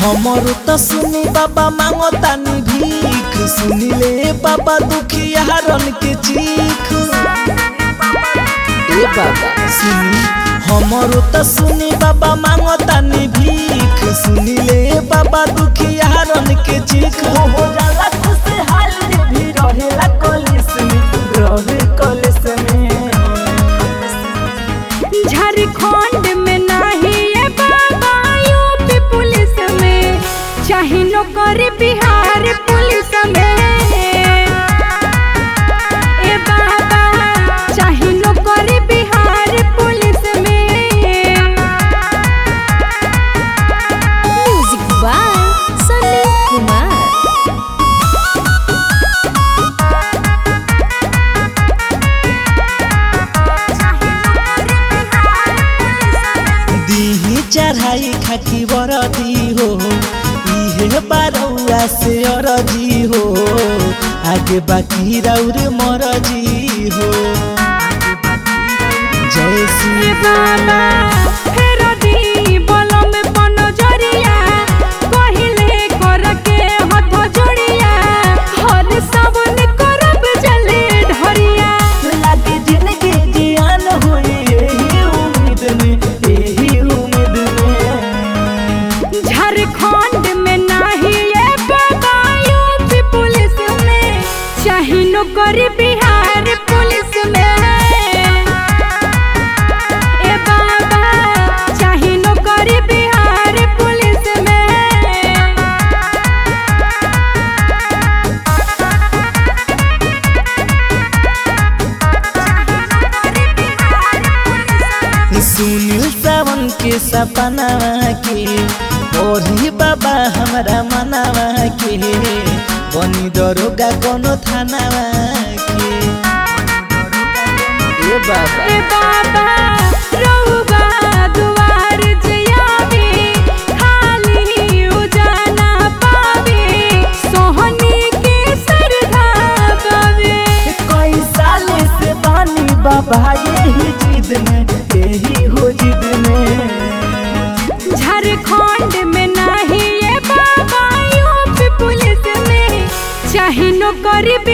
हमर त सुनी बाबा मांगतानी भीख सुनिले बाबा दुखिया रन के चीख ए बाबा सुनी हमर त सुनी बाबा मांगतानी भीख सुनिले बाबा दुखिया रन के चीख हो जाला खुशहाल जे भी रहेला कलिस में रहे कलिस में झारखंड में नाही ये बाबा यूपी पुलिस में चाहे नौकरी बिहार पुलिस में ए बाबा चाहे नौकरी बिहार पुलिस में म्यूजिक बाय सनी कुमार दीही चढ़ाई खाकी बरदी हो इहे बारौआ से अरजी हो आगे बाकी राउर मरजी हो जय ए श्री बाबा फेर दी बलम बनजरिया कहिले करके हथ जोड़िया हर सावन करब जले ढरिया लागे जिंदगी जियान होई यही उम्मीद में यही उम्मीद में झारखंड में नाही ये बाबा यूपी पुलिस में चाहे नौकरी बिहार पुलिस में ए बाबा चाहे नौकरी बिहार पुलिस में सुनील सावन के सपना के ओढ़ी बाबा हमारा मनावा के बनी दरोगा कोनो थाना के ए बाबा ए बाबा रउबा दुआर जियावे खाली उजाला पावे सोहनी के सरधा पावे कई साल से बानी बाबा यही जिद में यही हो जिद में झारखंड में नाही ये बाबा यूपी पुलिस में चाहे नौकरी